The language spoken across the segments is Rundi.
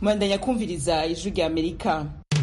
mwandanya kumviriza ijwi rya amerika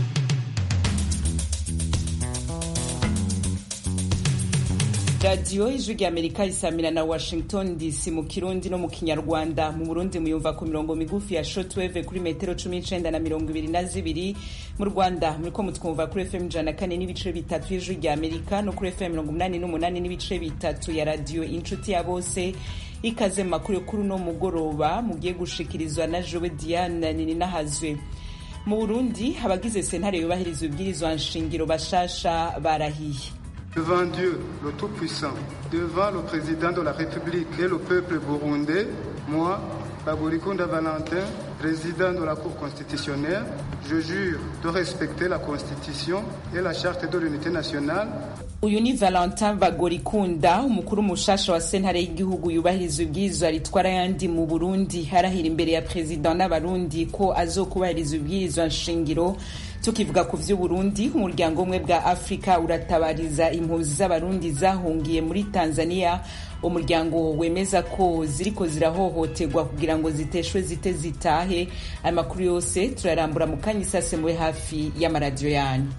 radiyo ijwi rya amerika isamira na washington dc mu kirundi no mu kinyarwanda mu burundi muyumva ku mirongo migufi ya shotweve kuri metero cumi n'icenda na mirongo ibiri na zibiri mu rwanda muriko mutwumva kuri fm ijana na kane n'ibice bitatu y'ijwi rya amerika no kuri fm mirongo umunani n'umunani n'ibice bitatu ya radiyo inshuti ya bose ikaze mu makuru yo kuri uno mugoroba mugiye gushikirizwa na jowe diane nininahazwe mu burundi abagize sentare yubahiriza ibwirizwa nshingiro bashasha barahiye Devant Dieu, le Tout-Puissant, devant le Président de la République et le peuple burundais, moi, Baburikunda Valentin, président de la Cour constitutionnelle, je jure de respecter la Constitution et la Charte de l'unité nationale. uyu ni valentin bagorikunda umukuru mushasha wa sentare y'igihugu yubahiriza ibwirizwa ritwara ayandi mu burundi arahira imbere ya perezida n'abarundi ko azokubahiriza ibwirizwa nshingiro tukivuga ku vy'uburundi umuryango umwe bwa afurika uratabariza impunzi z'abarundi zahungiye muri tanzania umuryango wemeza ko ziriko zirahohoterwa kugira ngo ziteshwe zite zitahe aya makuru yose turarambura mu kanya isasembuwe hafi y'amaradiyo yanyu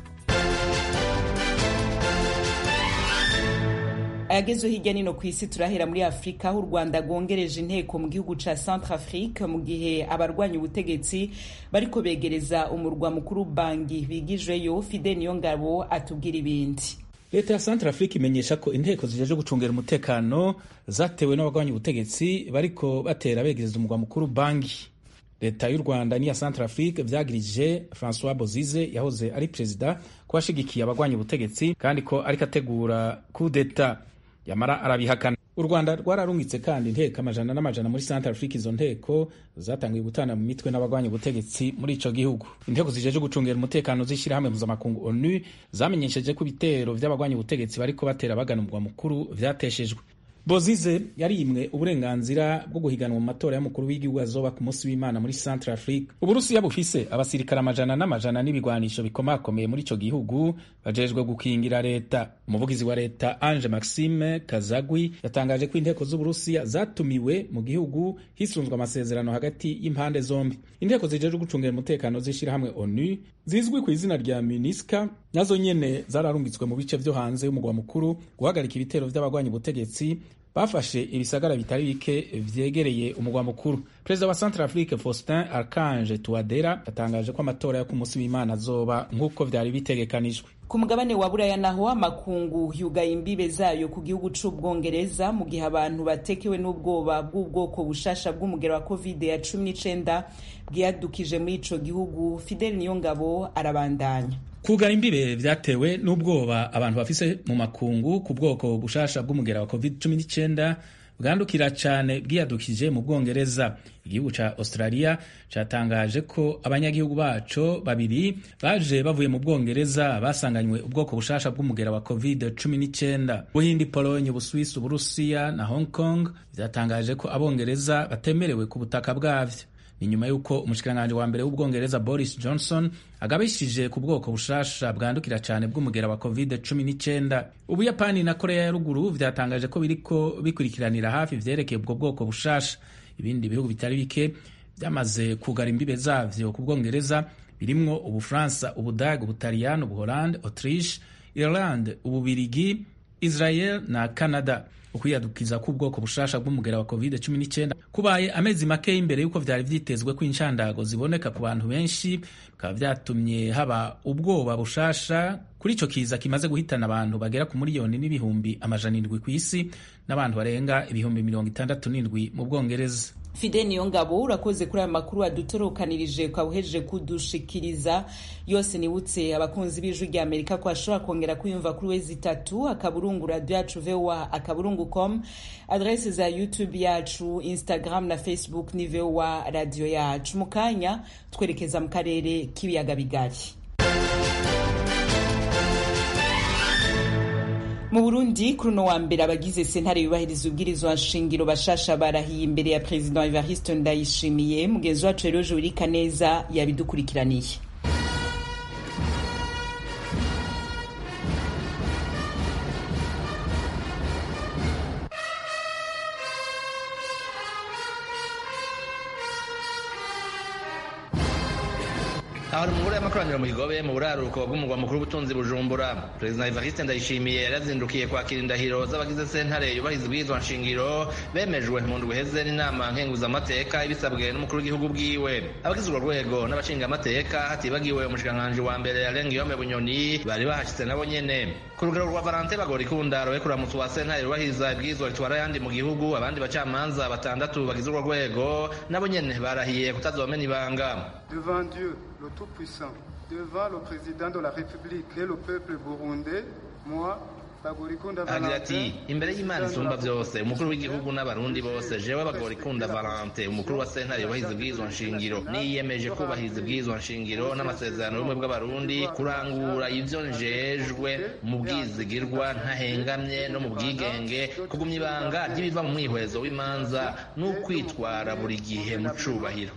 ayagezweho hirya nino ku isi turahera muri afurika aho u rwanda rwongereje inteko mu gihugu ca centre afrique mu gihe abarwanya ubutegetsi bariko begereza umurwa mukuru bangi bigijweyo fide niyo ngabo atubwira ibindi leta ya centre afrique imenyesha ko inteko zijeje gucungera umutekano zatewe n'abarwanya ubutegetsi bariko batera begereza umurwa mukuru bangi leta y'u rwanda n'iya centre afrique vyagirije francois bozize yahoze ari perezida ko ashigikiye abarwanya ubutegetsi kandi ko ariko ategura kudeta yamara arabihakana u rwanda rwararungitse kandi inteko amajana n'amajana muri centre afrique izo nteko zatangiye gutana mu mitwe n'abarwanya ubutegetsi muri ico gihugu inteko zijeje gucungera umutekano z'ishirahamwe mpuzamakungu onu zamenyesheje ko ibitero vy'abarwanya ubutegetsi bariko batera bagana umurwa mukuru vyateshejwe bozize yarimwe uburenganzira bwo guhiganwa mu matora y'umukuru w'igihugu azoba ku munsi w'imana muri centre afrique uburusiya bufise abasirikare amajana n'amajana n'ibigwanisho bikomakomeye muri ico gihugu bajejwe gukingira leta umuvugizi wa leta ange maxime kazagwi yatangaje ko inteko z'uburusiya zatumiwe mu gihugu hisunzwe amasezerano hagati y'impande zombi inteko zijejwe gucungira umutekano z'ishirahamwe onu zizwi ku izina rya minisca nazo nyene zararungitswe mu bice vyo hanze y'umugwa mukuru guhagarika ibitero vy'abagwanya ubutegetsi bafashe ibisagara bitari bike vyegereye umugwa mukuru perezida wa centre afrique faustin archange touadera yatangaje ko amatora yo ku munsi w'imana azoba nk'uko vyari bitegekanijwe ku mugabane wa buraya naho amakungu yugaye imbibe zayo ku gihugu c'ubwongereza mu gihe abantu batekewe n'ubwoba bw'ubwoko bushasha bw'umugero wa covid ya cumi n'icenda bwiyadukije muri ico gihugu fidel niyongabo arabandanya kugara imbibe vyatewe n'ubwoba abantu bafise mu makungu ku bwoko bushasha bw'umugera wa covid-19 bwandukira cane bwiyadukije mu bwongereza igihugu ca australia catangaje ko abanyagihugu baco babiri baje bavuye mu bwongereza basanganywe ubwoko bushasha bw'umugera wa covid-19 buhindi polonye ubuswisi uburusiya na hong kong vyatangaje ko abongereza batemerewe ku butaka bwavyo ni nyuma y'uko umushikiranganji wa mbere w'ubwongereza boris johnson agabishije ku bwoko bushasha bwandukira cyane bw'umugera wa covid-19 ubuyapani na korea ya ruguru vyatangaje ko biriko bikurikiranira hafi vyerekeye ubwo bwoko bushasha ibindi bihugu bitari bike vyamaze kugara imbibe zavyo ku bwongereza birimwo ubufaransa ubudage ubutaliyani ubuholande autriche irland ububirigi israel na canada ukwiyadukiza k'ubwoko bushasha bw'umugera wa covid-19 kubaye amezi make imbere y'uko vyari vyitezwe ko inshandago ziboneka ku bantu benshi bikaba vyatumye haba ubwoba bushasha kuri ico kiza kimaze guhitana abantu bagera ku miliyoni n'ibihumbi amajana indwi kw'isi n'abantu barenga ibihumbi mirongo itandatu n'indwi mu bwongereza fide niyo ngabo urakoze kuri aya makuru adutorokanirije ukaba uhejeje kudushikiriza yose nibutse abakunzi b'ijwi rya amerika ko ashobora kongera kuyumva kuri wezi itatu akaburungu radio yacu voa akaburungu com adrese za youtube yacu instagram na facebook ni voa radio yacu mu kanya twerekeza mu karere k'ibiyaga bigari mu burundi kuri uno wa mbere abagize sentare yubahiriza ubwirizwa nshingiro bashasha barahiye imbere ya perezida evariste ndayishimiye mugenzi wacu rero jurika neza yabidukurikiraniye aho ari umugore y'amakoraniro mu kigobe mu buraruko bw'umugwa mukuru w'ubutunzi bujumbura perezida evariste ndayishimiye yarazindukiye kwakira indahiro z'abagize sentare yubahiriza ubwirizwa nshingiro bemejwe mu ndwi iheze n'inama nkenguzamateka ibisabwe n'umukuru w'igihugu bwiwe abagize urwo rwego n'abashingamateka hatibagiwe umushikiranganji wa mbere yarenga iyome bunyoni bari bahashitse nabo nyene ku rugero rwa valante bagora ikunda rowe kuramutsa wa sentare yubahiriza ibwirizwa ritwara ayandi mu gihugu abandi bacamanza batandatu bagize urwo rwego nabo nyene barahiye kutazomena ibanga devant Dieu le Tout-Puissant, devant le président de la République et le peuple burundais, moi, agira ati imbere y'imana isumba byose umukuru w'igihugu n'abarundi bose jewe bagorikunda valante umukuru wa sentare yubahiriza ubwirizwa nshingiro niyemeje kubahiriza ubwirizwa nshingiro n'amasezerano y'ubumwe bw'abarundi kurangura ivyo njejwe mu bwizigirwa ntahengamye no mu bwigenge kugumya ibanga ry'ibiva mu mwihwezo w'imanza n'ukwitwara buri gihe mu cubahiro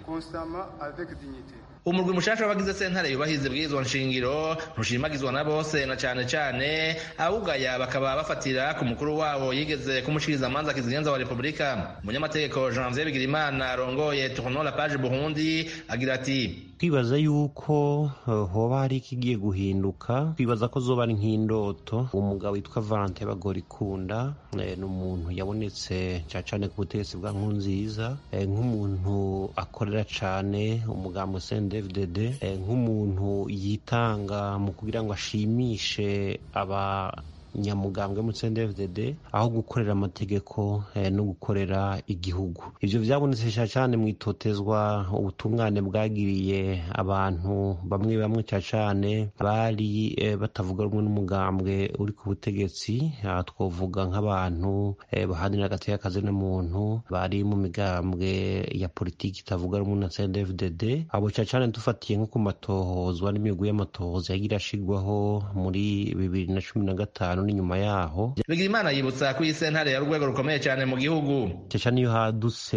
umurwi mushasha w'abagize sentare yubahiriza ibwirizwa nshingiro ntushimagizwa na bose na cane cane awugaya bakaba bafatira ku mukuru wabo yigeze kumushikiriza amanza kizigenza wa repubulika umunyamategeko janvier bigirimana arongoye tournon la page burundi agira ati twibaza yuko hoba hari ikigiye guhinduka twibaza ko zoba ari nk'indoto umugabo witwa valante bagorikunda ni umuntu yabonetse cyane cyane ku butegetsi bwa nkunziza nk'umuntu akorera cyane umugambo cndfdd nk'umuntu yitanga mu kugira ngo ashimishe aba nyamugambwe mu CNDD-FDD aho gukorera amategeko eh, no gukorera igihugu ivyo vyabonetse cyane mu itotezwa ubutungane bwagiriye abantu bamwe bamwe cyane bari eh, batavuga rumwe n'umugambwe uri ku butegetsi aha twovuga nk'abantu eh, bahanira agateka kazina muntu bari mu migambwe ya politiki itavuga rumwe na CNDD-FDD abo cyane dufatiye nko ku matohozwa n'imigwi y'amatohoza yagira ashigwaho muri bibiri na cumi na gatanu n'inyuma yaho bigirimana yibutsa ko iyi sentare ya urwego rukomeye cyane mu gihugu cyane iyo hadutse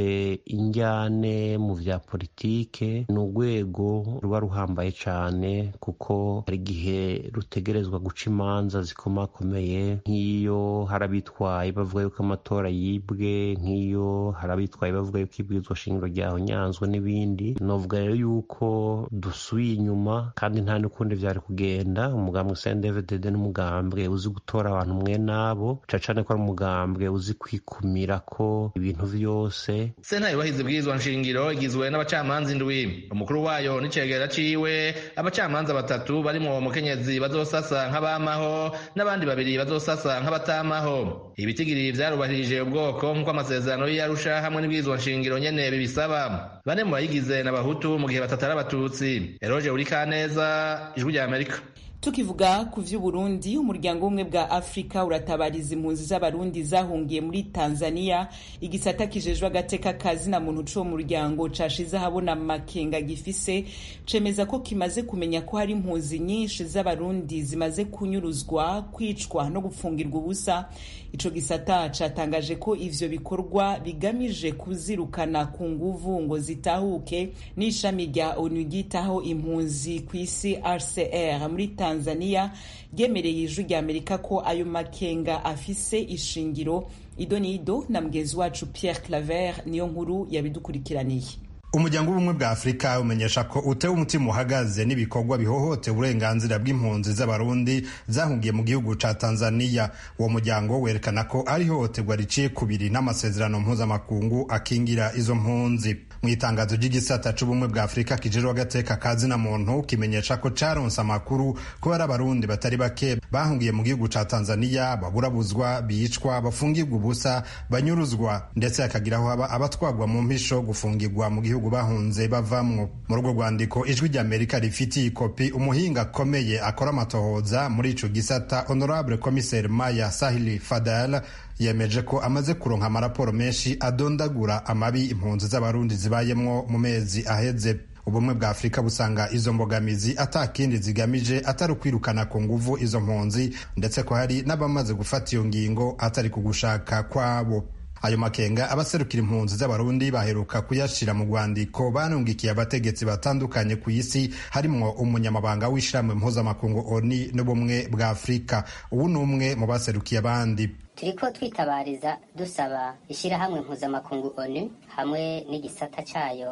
injyane mu vya politike ni urwego ruba ruhambaye cyane kuko hari igihe rutegerezwa guca imanza zikomakomeye nk'iyo hari abitwaye bavuga yuko amatora yibwe nk'iyo hari abitwaye bavuga yuko ibwirizwa shingiro ryahonyanzwe n'ibindi novuga rero yuko dusubiye inyuma kandi nta n'ukundi vyari kugenda umugambwe CNDD-FDD n'umugambwe uzi gutora abantu mwe nabo cacane ko ari umugambwe uzi kwikumira ko ibintu vyose sentare yubahiriza ibwirizwa nshingiro igizwe n'abacamanza indwi umukuru wayo n'icegera ciwe abacamanza batatu barimwo umukenyezi bazosasa nk'abamaho n'abandi babiri bazosasa nk'abatamaho ibitigiri vyarubahirije ubwoko nk'uko amasezerano y'iyarusha hamwe n'ibwirizwa nshingiro nyene bibisaba bane mu bayigize n'abahutu mu gihe batatu ari abatutsi eroje urikaneza ijwi rya amerika tukivuga ku vy'uburundi umuryango w'ubumwe bwa afurika uratabariza impunzi z'abarundi zahungiye muri tanzania igisata kijejwe agateka kazi na muntu c'uwo muryango cashize ahabona makenga gifise cemeza ko kimaze kumenya ko hari impunzi nyinshi z'abarundi zimaze kunyuruzwa kwicwa no gupfungirwa ubusa ico gisata catangaje ko ivyo bikorwa bigamije kuzirukana ku nguvu ngo zitahuke n'ishami rya onu ryitaho impunzi ku isi rcr muri tanzania ryemereye ijwi rya amerika ko ayo makenga afise ishingiro ido n'ido na mugenzi wacu pierre claver niyo nkuru yabidukurikiraniye umuryango w'ubumwe bwa afurika umenyesha ko utewe umutima uhagaze n'ibikorwa bihohotera uburenganzira bw'impunzi z'abarundi zahungiye mu gihugu ca tanzania uwo muryango werekana ko ari ihohoterwa riciye kubiri n'amasezerano mpuzamakungu akingira izo mpunzi mu itangazo ry'igisata c'ubumwe bwa afurika kijejwe agateka ka zina muntu kimenyesha ko caronse amakuru ko hari abarundi batari bake bahungiye mu gihugu ca tanzania baburabuzwa bicwa bafungirwa ubusa banyuruzwa ndetse hakagiraho haba abatwagwa mu mpisho gufungirwa mu gihugu bahunze bavamwo muri urwo rwandiko ijwi rya amerika rifitiye ikopi umuhinga akomeye akora amatohoza muri ico gisata honorable commissaire maya sahili fadal yemeje ko amaze kuronka amaraporo menshi adondagura amabi impunzi z'abarundi zibayemwo mu mezi aheze ubumwe bwa afurika busanga izo mbogamizi atakindi zigamije atari ukwirukana ku nguvu izo mpunzi ndetse ko hari n'abamaze gufata iyo ngingo atari ku gushaka kwabo ayo makenga abaserukira impunzi z'abarundi baheruka kuyashira mu rwandiko banungikiye abategetsi batandukanye ku isi harimwo umunyamabanga w'ishyirahamwe mpuzamakungu oni n'ubumwe bwa afurika ubu ni umwe mu baserukiye abandi turiko twitabariza dusaba ishyirahamwe mpuzamakungu onu hamwe n'igisata cayo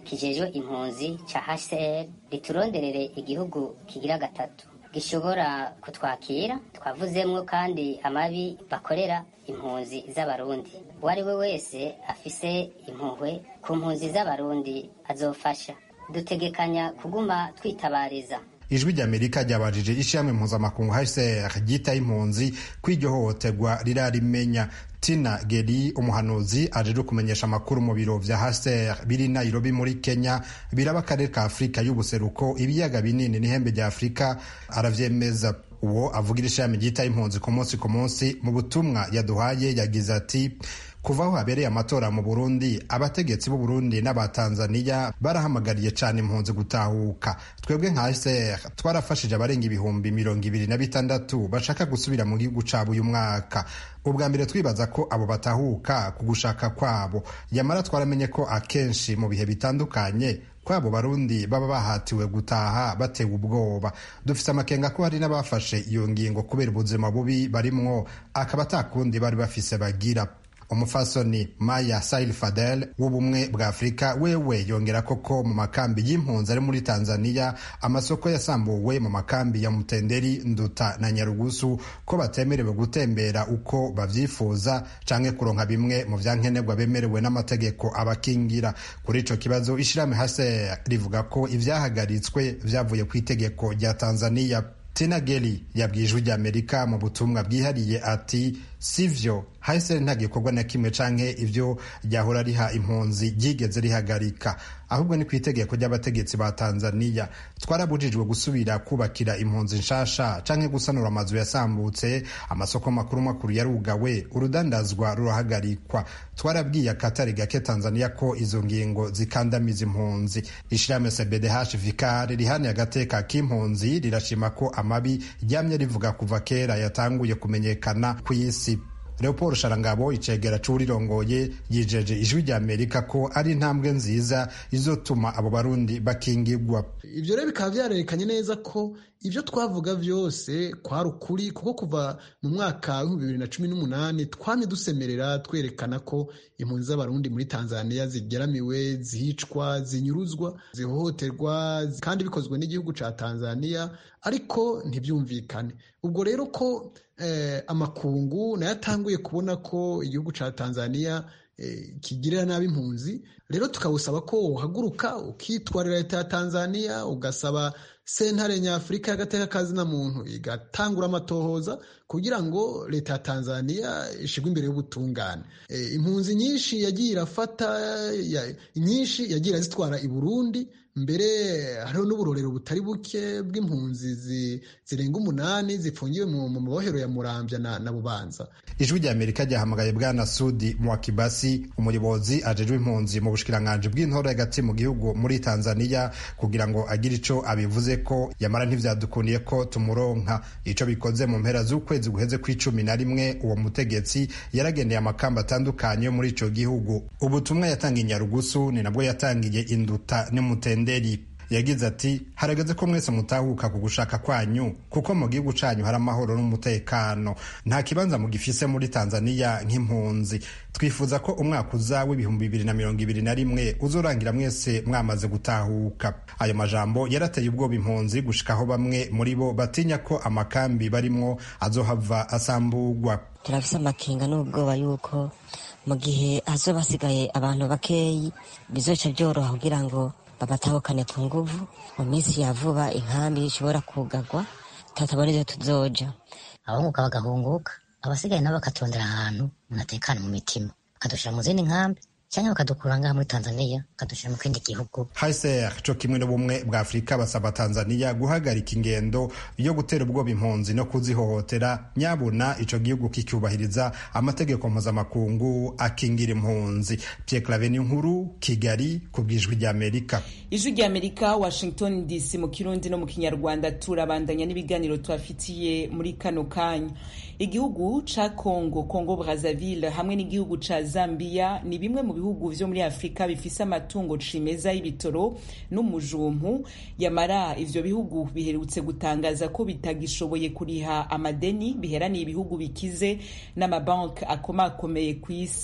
kijejwe impunzi ca hcr rituronderere igihugu kigira gatatu gishobora kutwakira twavuzemwo kandi amabi bakorera impunzi z'abarundi uwo ari we wese afise impuhwe ku mpunzi z'abarundi azofasha dutegekanya kuguma twitabariza ijwi ry'amerika ryabajije ishirahamwe mpuzamakungu hcr ryitaye impunzi ko iryo hohoterwa rirarimenya tina geri umuhanuzi ajeje kumenyesha amakuru mu biro vya hcr biri nairobi muri kenya biraba akarere ka afurika y'ubuseruko ibiyaga binini n'ihembe rya afurika aravyemeza uwo avugira ishirahamwe ryitaye impunzi ku munsi ku munsi mu butumwa yaduhaye yagize ati kuva aho habereye amatora mu burundi abategetsi b'u burundi n'abatanzaniya barahamagariye cyane impunzi gutahuka twebwe nka hcr twarafashije abarenga ibihumbi mirongo ibiri na bitandatu bashaka gusubira mu gihugu cabo uyu mwaka ubwa mbere twibaza ko abo batahuka ku gushaka kwabo yamara twaramenye ko akenshi mu bihe bitandukanye kwabo barundi baba bahatiwe gutaha batewe ubwoba dufite amakenga ko hari n'abafashe iyo ngingo kubera ubuzima bubi barimwo akaba atakundi bari bafise bagira umufasoni maya sail fadel w'ubumwe bwa afurika wewe yongera koko mu makambi y'impunzi ari muri tanzania amasoko yasambuwe mu makambi ya mutenderi nduta na nyarugusu ko batemerewe gutembera uko bavyifuza canke kuronka bimwe mu vyankenerwa bemerewe n'amategeko abakingira kuri ico kibazo ishirahamwe hase rivuga ko ivyahagaritswe vyavuye ku itegeko rya tanzania tina geli yabwiye ijwi ry'amerika mu butumwa bwihariye ati sivyo hahise nta gikorwa na kimwe canke ivyo ryahora riha impunzi ryigeze rihagarika ahubwo ni ku itegeko ry'abategetsi ba tanzaniya twarabujijwe gusubira kubakira impunzi nshasha canke gusanura amazu yasambutse amasoko makuru makuru yarugawe urudandazwa rurahagarikwa twarabwiye akatari gake tanzaniya ko izo ngingo zikandamiza impunzi ishirahamwe cbdh vikar rihaniye agateka k'impunzi rirashima ko amabi ryamye rivuga kuva kera yatanguye kumenyekana ku isi leopold sharangabo icegera c'uwurirongoye yijeje ijwi rya amerika ko ari intambwe nziza izotuma abo barundi bakingirwa ivyo rero bikaba vyarerekanye neza ko ivyo twavuga vyose kwari ukuri kuko kuva mu mwaka w'ibihumbi bibiri na cumi n'umunani twamye dusemerera twerekana ko impunzi z'abarundi muri tanzania zigeramiwe zicwa zinyuruzwa zihohoterwa kandi bikozwe n'igihugu ca tanzania ariko ntibyumvikane ubwo rero ko eh, amakungu nayo atanguye kubona ko igihugu ca tanzania kigirira nabi impunzi rero tukawusaba ko uhaguruka ukitwarira leta ya tanzania ugasaba sentare nyafurika y'agateka kazina muntu igatangura amatohoza kugira ngo leta ya tanzania ishigwe imbere y'ubutungane e, impunzi nyinshi yagiye irafata ya, nyinshi yagiye irazitwara i burundi mbere hariho n'uburorero butari buke bw'impunzi zirenga umunani zifungiwe mu mabohero ya murambya na, na bubanza ijwi rya amerika ryahamagaye bwana sudi mwakibasi umuyobozi ajejwe impunzi mu bushikiranganji bw'intore hagati mu gihugu muri tanzania kugira ngo agire ico abivuze ko yamara ntivyadukundiye ko tumuronka ico bikoze mu mpera z'ukwezi guheze kw'icumi na rimwe uwo mutegetsi yaragendeye amakamba atandukanye yo muri ico gihugu ubutumwa yatangiye nyarugusu ni nabwo yatangiye induta n'umutende yagize ati harageze ko mwese mutahuka ku gushaka kwanyu kuko mu gihugu canyu hari amahoro n'umutekano nta kibanza mugifise muri tanzaniya nk'impunzi twifuza ko umwaka uza w'ibihumbi bibiri na mirongo ibiri na rimwe uzorangira mwese mwamaze gutahuka ayo majambo yarateye ubwoba impunzi gushikaho bamwe muri bo batinya ko amakambi barimwo azohava asamburwa turafise amakenga n'ubwoba yuko mu gihe hazoba hasigaye abantu bakeyi bizoca byoroha kugira ngo babatahukane ku nguvu mu minsi ya vuba inkambi ishobora kugagwa tutabona ivyo tuzoja abahunguka bagahunguka abasigaye nabo bakatondera ahantu munatekana mu mitima bakadushira mu zindi nkambi cyangwa bakadukura ngaha muri tanzania bakadushira mu kindi gihugu hcr co kimwe n'ubumwe bwa afurika basaba tanzania guhagarika ingendo yo gutera ubwoba impunzi no kuzihohotera nyabuna ico gihugu kicyubahiriza amategeko mpuzamakungu akingira impunzi pierre clave nkuru kigali ku bw'ijwi ry'amerika ijwi ry'amerika washington dc mu kirundi no mu kinyarwanda turabandanya n'ibiganiro tubafitiye muri kano kanya igihugu ca congo congo brazzaville hamwe n'igihugu ca zambia ni bimwe mu bihugu vyo muri afurika bifise amatungo cimeza y'ibitoro n'umujumpu yamara ivyo bihugu biherutse gutangaza ko bitagishoboye kuriha amadeni biheraniye ibihugu bikize n'amabanki akomakomeye ku isi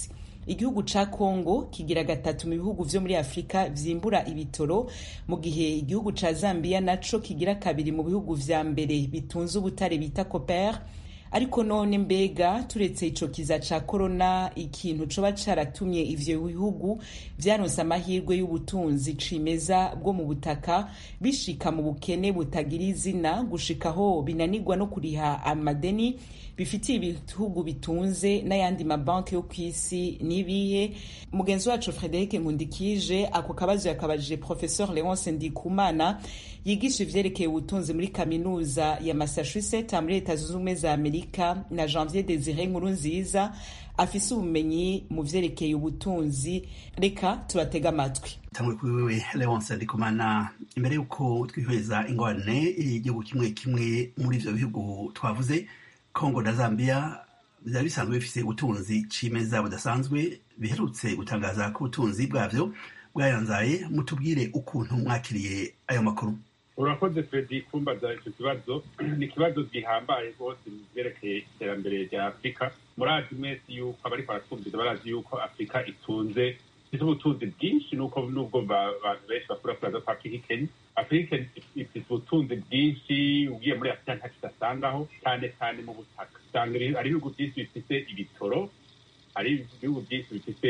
igihugu ca congo kigira gatatu mu bihugu vyo muri afurika vyimbura ibitoro mu gihe igihugu ca zambia naco kigira kabiri mu bihugu vya mbere bitunze ubutare bita copper ariko none mbega turetse ico kiza ca korona ikintu coba caratumye ivyo bihugu vyaronse amahirwe y'ubutunzi cimeza bwo mu butaka bishika mu bukene butagira izina gushikaho binanirwa no kuriha amadeni bifitiye ibihugu bitunze n'ayandi mabanki yo ku isi n'ibihe mugenzi wacu frederic nkundikije ako kabazo yakabajije professeur leonce ndikumana yigisha ivyerekeye ubutunzi muri kaminuza ya massachusetts muri leta zunze ubumwe za amerika na janvier desire nkuru nziza afise ubumenyi mu vyerekeye ubutunzi reka tubatega amatwi tangwe kuri wewe leonce ndikumana imbere y'uko twihweza ingorane igihugu kimwe kimwe muri ivyo bihugu twavuze kongo na zambia byari bisanzwe bifise ubutunzi cimeza budasanzwe biherutse gutangaza ko ubutunzi bwavyo bwayanzaye mutubwire ukuntu mwakiriye ayo makuru urakoze fredi kumbaza icyo kibazo ni ikibazo gihambaye rwose mu vyerekeye iterambere rya afurika murazi mwese yuko abariko baratwumviza barazi yuko afurika itunze ifite ubutunzi bwinshi nuko nubwo abantu benshi bakura kuraza ko afurika ikenya afurika ifite ubutunzi bwinshi ugiye muri afurika ntacyo udasangaho cyane cyane mu butaka usanga ari ibihugu byinshi bifite ibitoro hari ibihugu byinshi bifite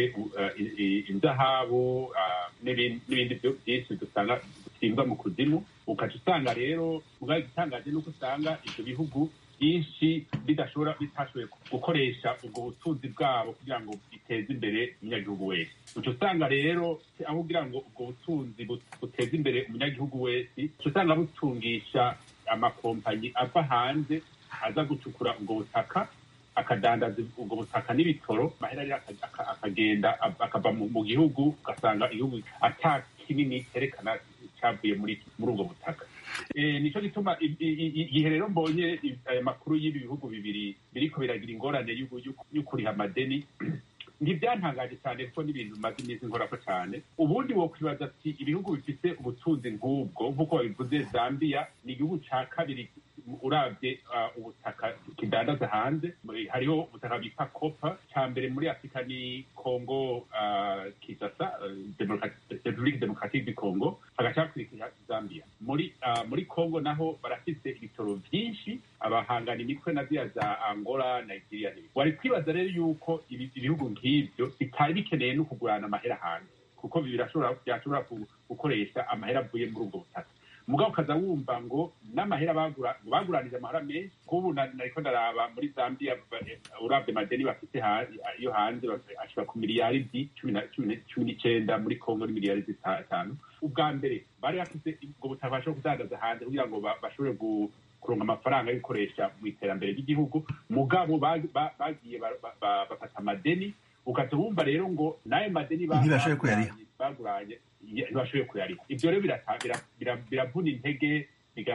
inzahabu n'ibindi byinshi dusanga bisimba mu kuzimu ukaca usanga rero ubwayo igitangaje nuko usanga ibyo bihugu byinshi bidashobora bitashoboye gukoresha ubwo butunzi bwabo kugira ngo biteze imbere umunyagihugu wese uca usanga rero aho kugira ngo ubwo butunzi buteze imbere umunyagihugu wese uca usanga butungisha amakompanyi ava hanze aza gucukura ubwo butaka akadandaza ubwo butaka n'ibitoro amahera rero akagenda akava mu gihugu ugasanga igihugu ata kinini cyerekana cyavuye muri muri ubwo butaka nicyo gituma igihe rero mbonye aya makuru y'ibi bihugu bibiri biriko biragira ingorane yo kuriha amadeni ntibyantangaje cyane kuko n'ibintu bimaze iminsi nkorako cyane ubundi wokwibaza ati ibihugu bifite ubutunzi nk'ubwo nk'uko babivuze zambia ni igihugu cya kabiri urabye ubutaka kidandaza hanze hariho ubutaka bita kopa cya mbere muri afurika ni kongo kisasa repubulika demokatique du congo hagacakurikira zambia muri muri kongo naho barafite ibitoro byinshi abahangana imitwe na ziriya za angola nigeria n'ibindi wari kwibaza rero yuko ibihugu nk'ibyo bitari bikeneye no kugurana amahera hanze kuko byashobora gukoresha amahera avuye muri ubwo butaka mugabo ukaza wumva ngo n'amahera baguranije amahera menshi nk'ubu nariko ndaraba muri zambia urabye madeni bafite yo hanze ashobora ku miliyaridi cumi n'icenda muri kongo ni miliyaridi zitanu ubwa mbere bari bafite ubwo butaka bashobora kudandaza hanze kugira ngo bashobore kuronka amafaranga yo gukoresha mu iterambere ry'igihugu mugabo bagiye bafata amadeni ukaza wumva rero ngo n'ayo madeni baguranye ntibashoboye kuyariha ibyo rero biravuna intege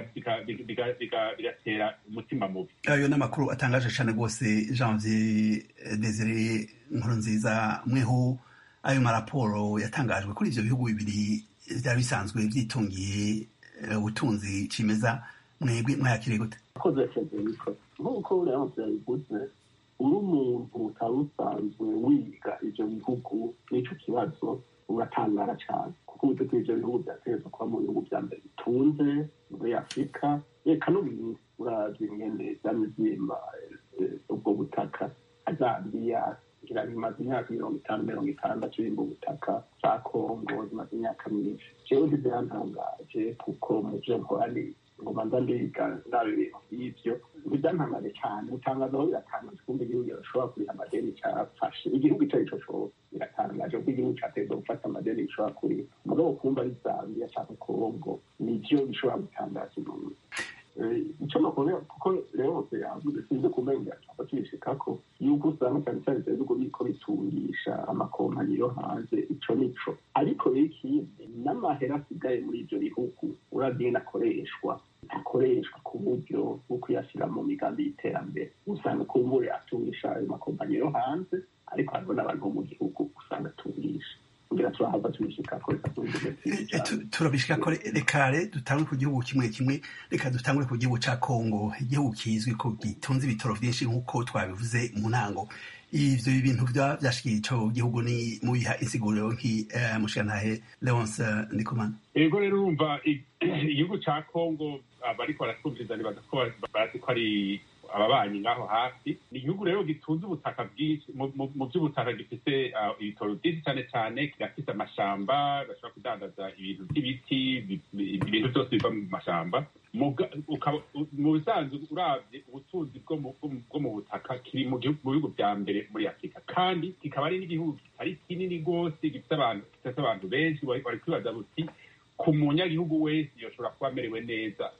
bigatera umutima mubi ayo ni amakuru atangaje cyane rwose janvier desire nkuru nziza mweho ayo maraporo yatangajwe kuri ibyo bihugu bibiri byari bisanzwe byitungiye ubutunzi cimeza mwebwe mwayakiriye gute akoze federiko nk'uko leonce yabivuze uri umuntu utari usanzwe wiga ibyo bihugu nicyo kibazo uratangara cyane kuko uburyo bw'ibyo bihugu byategereza kuba mu bihugu bya mbere bitunze muri afurika reka no mu isi uravye ingene vyamye vyimba ubwo butaka azambiya ngira bimaze imyaka mirongo itanu mirongo itandatu bimba ubutaka za kongo zimaze imyaka myinshi jewe ntibyantangaje kuko mu vyo nkora ni ngo manza ndiga ndaba ibintu nk'ivyo ntibyantangaje cyane gutangaza aho biratangaje kumva igihugu gishobora kuriha amadeni cyafashe igihugu ico arico cose biratangaje kuko igihugu cateza gufata amadeni gishobora kuriha mugabo kumva ari zambia canke kongo nivyo bishobora gutangaza umuntu icyo nakubwira kuko rero hose yavuze sinzi kumenya cyangwa tubishikako yuko usanga cyane cyane ibyo bihugu biriko bitungisha amakompanyi yo hanze ico nico ariko rero ikindi n'amahera asigaye muri ivyo bihugu uravye akoreshwa akoreshwa ku buryo bwo kuyashyira mu migambi y'iterambere usanga kumbure atungisha ayo makompanyi yo hanze ariko hariho n'abantu bo mu gihugu usanga atungisha kugira turahava tubishikako turabishikako reka re dutangure ku gihugu kimwe kimwe reka dutangure ku gihugu ca kongo igihugu kizwi ko gitunze ibitoro vyinshi nk'uko twabivuze mu ntango ivyo bintu vyashikiye ico gihugu ni mubiha insiguriro nki mushikantahe leonce ndikumana ego rero urumva igihugu ca kongo abariko baratwumviriza nibaza ko bazi ko ari ababanyi ngaho hafi ni igihugu rero gitunze ubutaka bwinshi mu by'ubutaka gifite ibitoro byinshi cyane cyane kirafite amashamba bashobora kudandaza ibintu by'ibiti ibintu byose biva mu mashamba mu bisanzwe urabye ubutunzi bwo mu butaka kiri mu bihugu bya mbere muri afurika kandi kikaba ari n'igihugu kitari kinini rwose gifite abantu benshi bari kwibaza buti ku munyagihugu wese yoshobora kuba amerewe neza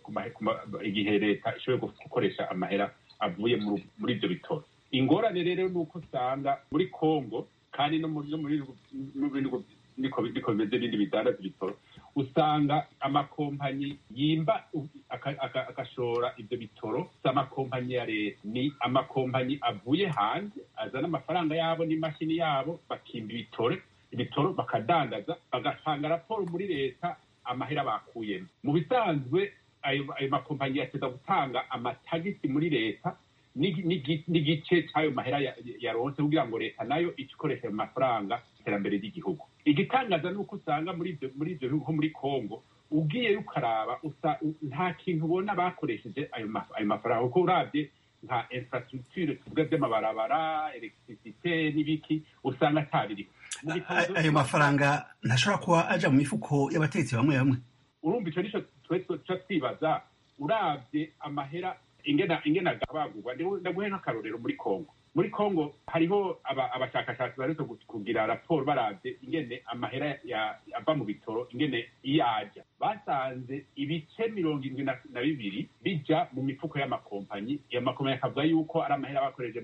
igihe leta ishoboye gukoresha amahera avuye muri ibyo bitoro ingorane rero ni uko usanga muri congo kandi no muri bihugu niko bimeze ibindi bidandaza ibitoro usanga amakompanyi yimba agashora ibyo bitoro si amakompanyi ya leta ni amakompanyi avuye hanze azana amafaranga yabo n'imashini yabo bakimba ibitoro ibitoro bakadandaza bagatanga raporo muri leta amahera bakuyemo mu bisanzwe ayo makompanyi yateza gutanga amatagisi muri leta n'igice cy'ayo mahera yaronse kugira ngo leta nayo ice ikoresha ayo mafaranga iterambere ry'igihugu igitangaza ni uko usanga muri ibyo bihugu muri congo ugiye ukaraba nta kintu ubona bakoresheje ayo mafaranga kuko urabye nka infrastructure tuvuga by'amabarabara electricité n'ibiki usanga atabiri ayo mafaranga ntashobora kuba aja mu mifuko y'abategetsi bamwe bamwe urumva icyo nicyo tuca twibaza urabye amahera ingena ingena agabagurwa ndaguhe nk'akarorero muri congo muri congo hariho abashakashatsi baretse kugira raporo barabye ingene amahera ava mu bitoro ingene iyo ajya basanze ibice mirongo irindwi na bibiri bija mu mifuko y'amakompanyi iyo makompanyi akavuga yuko ari amahera bakoresheje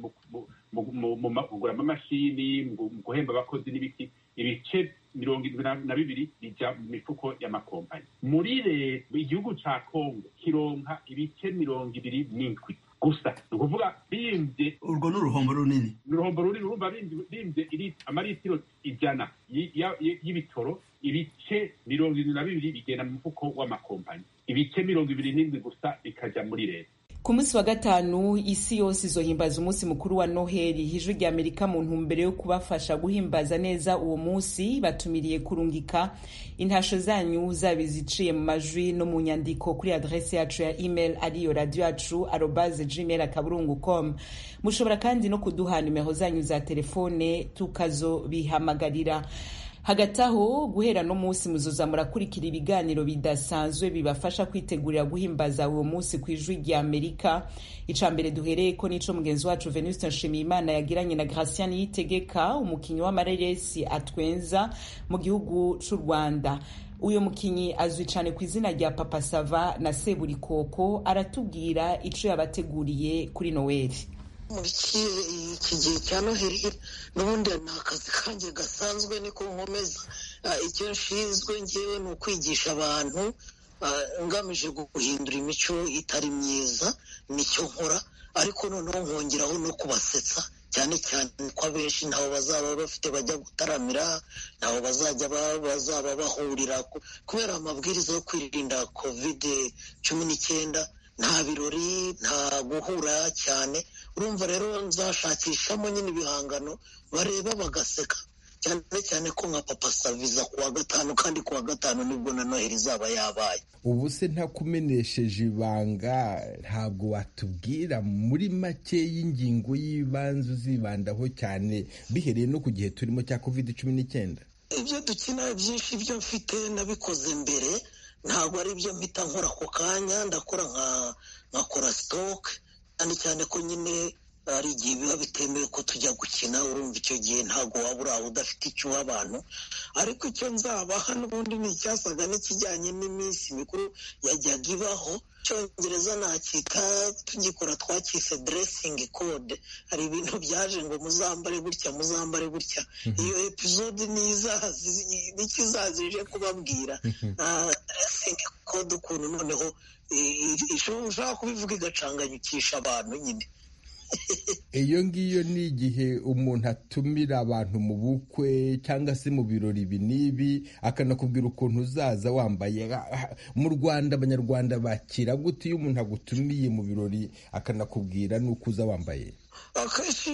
mu kugura amamashini mu guhemba abakozi n'ibiki ibice mirongo irindwi na bibiri bija mu mifuko y'amakompanyi muri leta igihugu ca kongo kironka ibice mirongo ibiri n'indwi gusa ni ukuvuga bimbye urwo ni uruhombo runini ni uruhombo runini urumva bimbye amaritiro ijana y'ibitoro ibice mirongo irindwi na bibiri bigenda mu mufuko w'amakompanyi ibice mirongo ibiri n'indwi gusa bikaja muri leta ku munsi wa gatanu isi yose izohimbaza umunsi mukuru wa noheli ijwi rya amerika mu ntumbero yo kubafasha guhimbaza neza uwo munsi batumiriye kurungika intasho zanyu zaba iziciye mu majwi no mu nyandiko kuri adrese yacu ya email ariyo radio yacu arobaze gmail akaburungu com mushobora kandi no kuduha nimero zanyu za telefone tukazobihamagarira hagati aho guhera no munsi muzoza murakurikira ibiganiro bidasanzwe bibafasha kwitegurira guhimbaza uwo munsi ku ijwi rya amerika ica mbere duhereye ko nico mugenzi wacu venuste nshimiyimana yagiranye na gracian yitegeka umukinnyi w'amareresi atwenza mu gihugu c'u rwanda uyu mukinnyi azwi cyane ku izina rya papa sava na seburikoko aratubwira ico yabateguriye kuri noweli muri iki gihe cya noheli n'ubundi ni akazi kanjye gasanzwe niko nkomeza icyo nshinzwe ngewe ni ukwigisha abantu ngamije guhindura imico itari myiza nicyo nkora ariko noneho nkongeraho no kubasetsa cyane cyane ko abenshi ntaho bazaba bafite bajya gutaramira ntaho bazajya bazaba bahurira kubera amabwiriza yo kwirinda kovide cumi n'icyenda nta birori nta guhura cyane urumva rero nzashakishamo nyine ibihangano bareba bagaseka cyane cyane ko nka papa saviza ku wa gatanu kandi ku wa gatanu nibwo na noheli izaba yabaye ubu se ntakumenesheje ibanga ntabwo watubwira muri make y'ingingo y'ibanze uzibandaho cyane bihereye no ku gihe turimo cya covid cumi n'icyenda ibyo dukina byinshi ibyo mfite nabikoze mbere ntabwo ari byo mpita nkora ako kanya ndakora nkakora sitoke cyane cyane ko nyine hari igihe biba bitemewe ko tujya gukina urumva icyo gihe ntabwo waba uri aho udafite icyo uha abantu ariko icyo nzabaha n'ubundi ni icyasaga n'ikijyanye n'iminsi mikuru yajyaga ibaho cyongereza nakita tugikora twakise deresingi kode hari ibintu byaje ngo muzambare gutya muzambare gutya iyo epizode nicyo izazije kubabwira deresingi kode ukuntu noneho ushobora kubivuga igacanganyukisha abantu nyine iyo ngiyo ni igihe umuntu atumira abantu mu bukwe cyangwa se mu birori ibi n'ibi akanakubwira ukuntu uzaza wambaye mu rwanda abanyarwanda bakira gute iyo umuntu agutumiye mu birori akanakubwira n'uko uza wambaye akenshi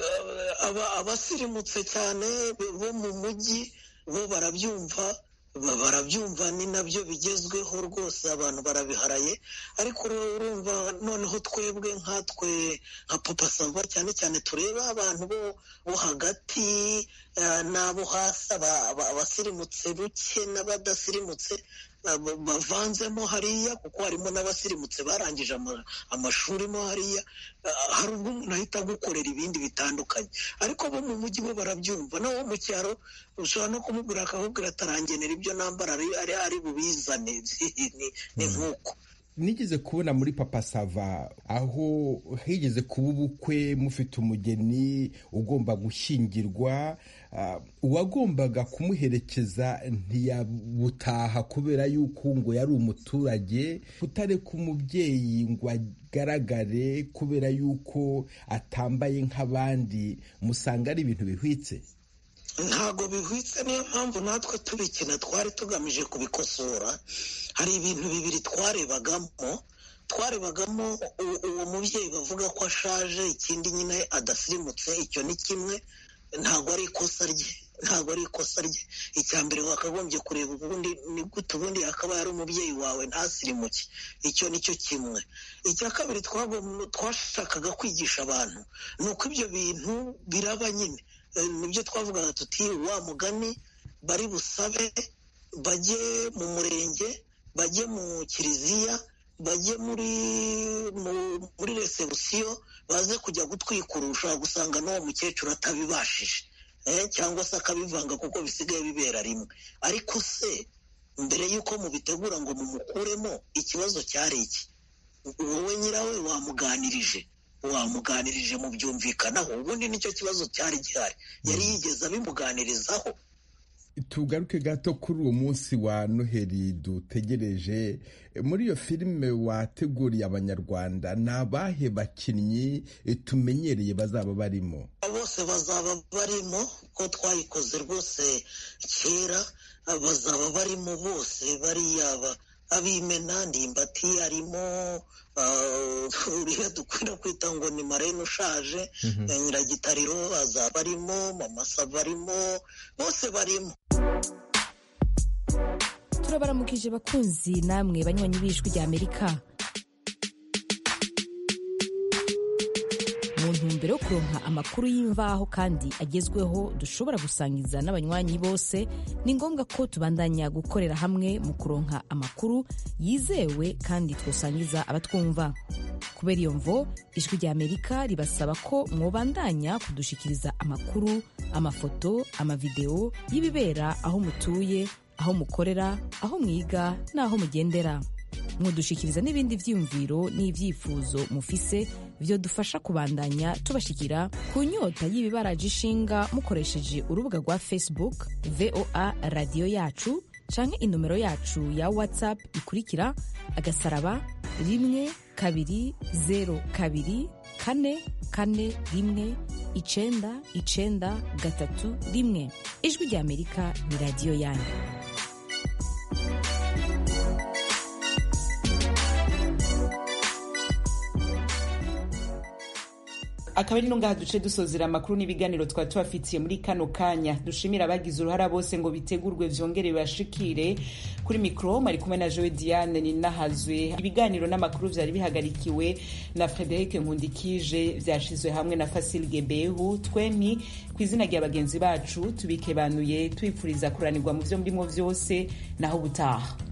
abasirimutse cyane bo mu mujyi bo barabyumva barabyumva ni nabyo bigezweho rwose abantu barabiharaye ariko urumva noneho twebwe nkatwe nka papa sava cyane cyane tureba abantu bo hagati n'abo hasi abasirimutse buke n'abadasirimutse bavanzemo hariya kuko harimo n'abasirimutse barangije amashuri mo hariya hari ubwo umuntu ahita agukorera ibindi bitandukanye ariko bo mu mujyi bo barabyumva naho mu cyaro ushobora no kumubwira akakubwira atarangenera ibyo nambara ari bubizane ni nk'uko nigeze kubona muri papa sava aho higeze kuba ubukwe mufite umugeni ugomba gushyingirwa uwagombaga kumuherekeza ntiyabutaha kubera yuko ngo yari umuturage kutareka umubyeyi ngo agaragare kubera yuko atambaye nk'abandi musanga ari ibintu bihwitse ntabwo bihwitse niyo mpamvu natwe tubikina twari tugamije kubikosora hari ibintu bibiri twarebagamo twarebagamo uwo mubyeyi bavuga ko ashaje ikindi nyine adasirimutse icyo ni kimwe ntabwo ari ikosa rye ntabwo ari ikosa rye icya mbere wakagombye kureba ubundi ni gute ubundi akaba yari umubyeyi wawe ntasirimuke icyo ni cyo kimwe icya kabiri twashakaga kwigisha abantu ni uko ibyo bintu biraba nyine nibyo twavugaga tuti wa mugani bari busabe bajye mu murenge bajye mu kiliziya bajye muri muri resebusiyo baze kujya gutwikurusha gusanga n'uwo mukecuru atabibashije cyangwa se akabivanga kuko bisigaye bibera rimwe ariko se mbere y'uko mubitegura ngo mumukuremo ikibazo cyari iki wowe nyirawe wamuganirije wamuganirije mu byumvikanaho ubundi nicyo kibazo cyari gihari yari yigeze abimuganirizaho tugaruke gato kuri uwo munsi wa noheli dutegereje muri iyo filime wateguriye abanyarwanda ni abahe bakinnyi tumenyereye bazaba barimo bose bazaba barimo ko twayikoze rwose kera bazaba barimo bose bariyaba abimena ndimbati arimo uriya dukunda kwita ngo ni marene ushaje nyiragitariro azaba arimo mama sava arimo bose barimo turabaramukije bakunzi namwe banywanyi b'ijwi rya amerika mu ntumbero yo kuronka amakuru y'imvaho kandi agezweho dushobora gusangiza n'abanywanyi bose ni ngombwa ko tubandanya gukorera hamwe mu kuronka amakuru yizewe kandi twosangiza abatwumva kubera iyo mvo ijwi rya amerika ribasaba ko mwobandanya kudushikiriza amakuru amafoto amavideo y'ibibera aho mutuye aho mukorera aho mwiga n'aho mugendera mwodushikiriza n'ibindi vyiyumviro n'ivyifuzo mufise vyo dufasha kubandanya tubashikira ku nyota y'ibibaraje ishinga mukoresheje urubuga rwa facebook voa radiyo yacu canke inomero yacu ya whatsapp ikurikira agasaraba rimwe kabiri zero kabiri kane kane rimwe icenda icenda gatatu rimwe ijwi rya amerika ni radiyo yanyu akaba ari no ngaha duce dusozera amakuru n'ibiganiro twari tubafitiye muri kano kanya dushimira abagize uruhara bose ngo bitegurwe vyongere bibashikire kuri mikro mari kumwe na Joe Diane ninahazwe ibiganiro n'amakuru vyari bihagarikiwe na Frederic Nkundikije vyashizwe hamwe na Fasil Gebehu twempi ku izina rya bagenzi bacu tubikebanuye twipfuriza kuranirwa mu vyo murimo vyose naho butaha